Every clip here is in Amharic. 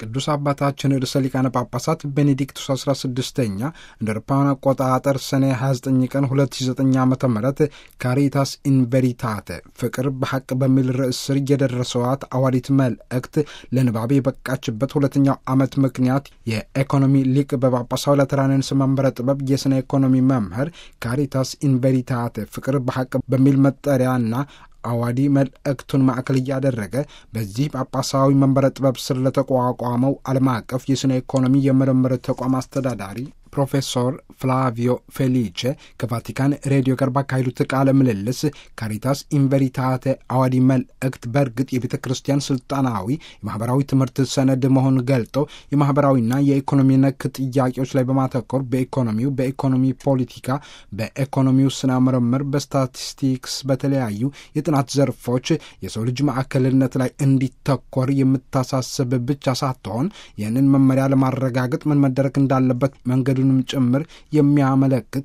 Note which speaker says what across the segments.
Speaker 1: ቅዱስ አባታችን ርዕሰ ሊቃነ ጳጳሳት ቤኔዲክቱስ 16ኛ እንደ አውሮፓውያን አቆጣጠር ሰኔ 29 ቀን 2009 ዓ ም ካሪታስ ኢንቨሪታተ ፍቅር በሐቅ በሚል ርዕስ ስር የደረሰዋት አዋዲት መልእክት ለንባብ የበቃችበት ሁለተኛው ዓመት ምክንያት የኢኮኖሚ ሊቅ በጳጳሳዊ ላትራንስ መንበረ ጥበብ የሥነ ኢኮኖሚ መምህር ካሪታስ ኢንቨሪታተ ፍቅር በሐቅ በሚል መጠሪያና አዋዲ መልእክቱን ማዕከል እያደረገ በዚህ ጳጳሳዊ መንበረ ጥበብ ስር ለተቋቋመው ዓለም አቀፍ የሥነ ኢኮኖሚ የምርምር ተቋም አስተዳዳሪ ፕሮፌሰር ፍላቪዮ ፌሊቼ ከቫቲካን ሬዲዮ ጋር ባካሄዱት ቃለ ምልልስ ካሪታስ ኢንቨሪታተ አዋዲ መልእክት በእርግጥ የቤተ ክርስቲያን ስልጣናዊ የማህበራዊ ትምህርት ሰነድ መሆኑን ገልጠው የማህበራዊና የኢኮኖሚ ነክ ጥያቄዎች ላይ በማተኮር በኢኮኖሚው፣ በኢኮኖሚ ፖለቲካ፣ በኢኮኖሚው ስነ ምርምር፣ በስታቲስቲክስ በተለያዩ የጥናት ዘርፎች የሰው ልጅ ማዕከልነት ላይ እንዲተኮር የምታሳስብ ብቻ ሳትሆን ይህንን መመሪያ ለማረጋገጥ ምን መደረግ እንዳለበት መንገዱ ንም ጭምር የሚያመለክት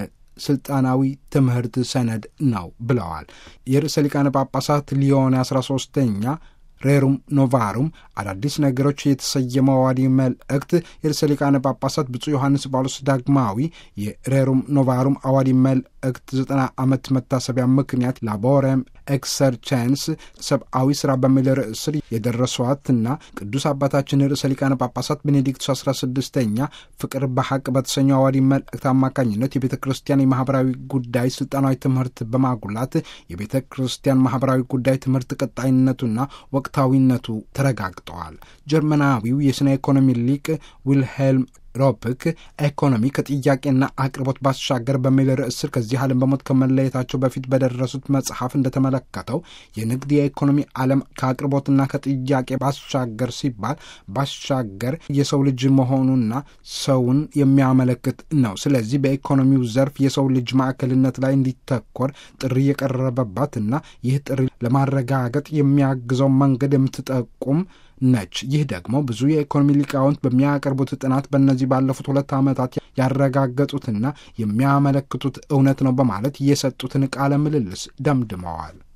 Speaker 1: የስልጣናዊ ትምህርት ሰነድ ነው ብለዋል። የርዕሰ ሊቃነ ጳጳሳት ሊዮን አስራ ሶስተኛ ሬሩም ኖቫሩም አዳዲስ ነገሮች የተሰየመው አዋዲ መልእክት የርዕሰ ሊቃነ ጳጳሳት ብፁዕ ዮሐንስ ጳውሎስ ዳግማዊ የሬሩም ኖቫሩም አዋዲ መልእክት ዘጠና ዓመት መታሰቢያ ምክንያት ላቦረም ኤክሰርቸንስ ሰብአዊ ስራ በሚል ርዕስ ስር የደረሷትና ቅዱስ አባታችን ርዕሰ ሊቃነ ጳጳሳት ቤኔዲክቱስ አስራ ስድስተኛ ፍቅር በሐቅ በተሰኘው አዋዲ መልእክት አማካኝነት የቤተ ክርስቲያን የማህበራዊ ጉዳይ ስልጣናዊ ትምህርት በማጉላት የቤተ ክርስቲያን ማህበራዊ ጉዳይ ትምህርት ቀጣይነቱና ወቅታዊነቱ ተረጋግጠዋል። ጀርመናዊው የሥነ ኢኮኖሚ ሊቅ ዊልሄልም ሮፕክ ኢኮኖሚ ከጥያቄና አቅርቦት ባሻገር በሚል ርዕስ ስር ከዚህ ዓለም በሞት ከመለየታቸው በፊት በደረሱት መጽሐፍ እንደተመለከተው የንግድ የኢኮኖሚ ዓለም ከአቅርቦትና ከጥያቄ ባሻገር ሲባል ባሻገር የሰው ልጅ መሆኑና ሰውን የሚያመለክት ነው። ስለዚህ በኢኮኖሚው ዘርፍ የሰው ልጅ ማዕከልነት ላይ እንዲተኮር ጥሪ የቀረበባትና ይህ ጥሪ ለማረጋገጥ የሚያግዘው መንገድ የምትጠቁም ነች። ይህ ደግሞ ብዙ የኢኮኖሚ ሊቃውንት በሚያቀርቡት ጥናት በእነዚህ ባለፉት ሁለት ዓመታት ያረጋገጡትና የሚያመለክቱት እውነት ነው በማለት የሰጡትን ቃለ ምልልስ ደምድመዋል።